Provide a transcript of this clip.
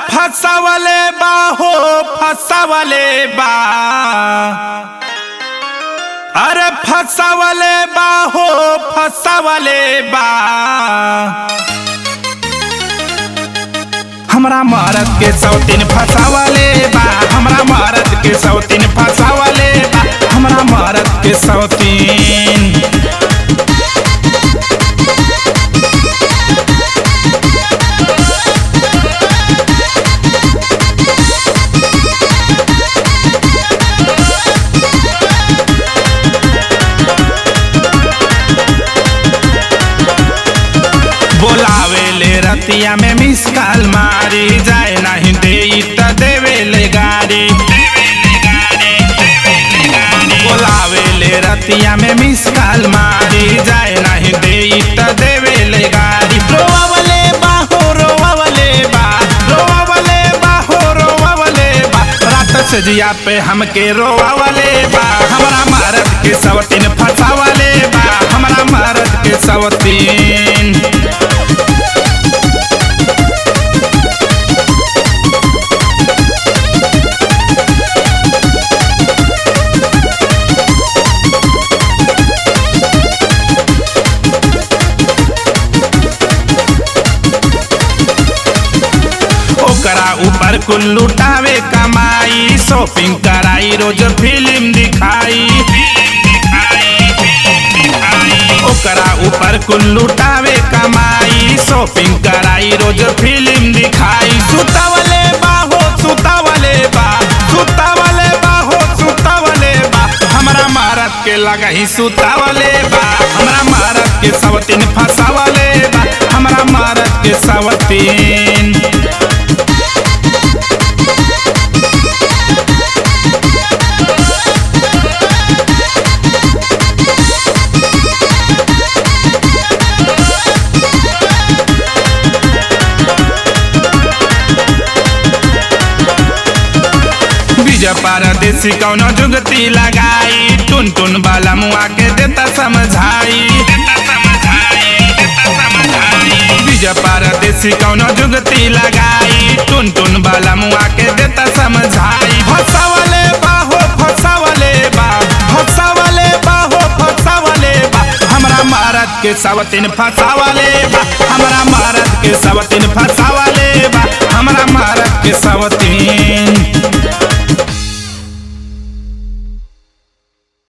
फसावले बा हो फसावले बा अरे फसावले बा हो फसावले बा हमरा मरद के सौतीन फसावले बा हमरा मरद के सौतीन फसावले बा हमरा मरद के सौतीन बोलावे ले रतिया में मिस कॉल मारी जाए नहीं दे त देवे ले गाड़ी बोलावे ले रतिया में मिस कॉल मारी जाए नहीं दे त देवे ले गाड़ी रोवावले बाहो रोवावले बा रोवावले बाहो रोवावले बा रात से जिया पे हमके रोवावले बा हमरा मरद के सवतीन फसावले बा हमरा मरद के सवतीन ओकरा ऊपर कुल लुटावे कमाई शॉपिंग कराई रोज फिल्म दिखाई ओकरा ऊपर कुल लुटावे कमाई शॉपिंग कराई रोज फिल्म दिखाई सुतावले बाहो सुतावले बा सुतावले बाहो सुतावले बा हमरा मारत के लगा ही सुतावले बा हमरा मारत के सवतीन फसावले बा हमरा मारत के सवतीन बीज पारदेसी कौनो जुगती लगाई टुन टुन वाला मुआ के देता समझाई बीज पारदेसी कौनो जुगती लगाई टुन टुन वाला मुआ के देता समझाई फसावले बाहो फसावले बा फसावले बाहो फसावले बा हमरा मारत के सवतीन फसावले बा हमरा मारत के सवतीन फसावले बा हमरा मारत के सवतीन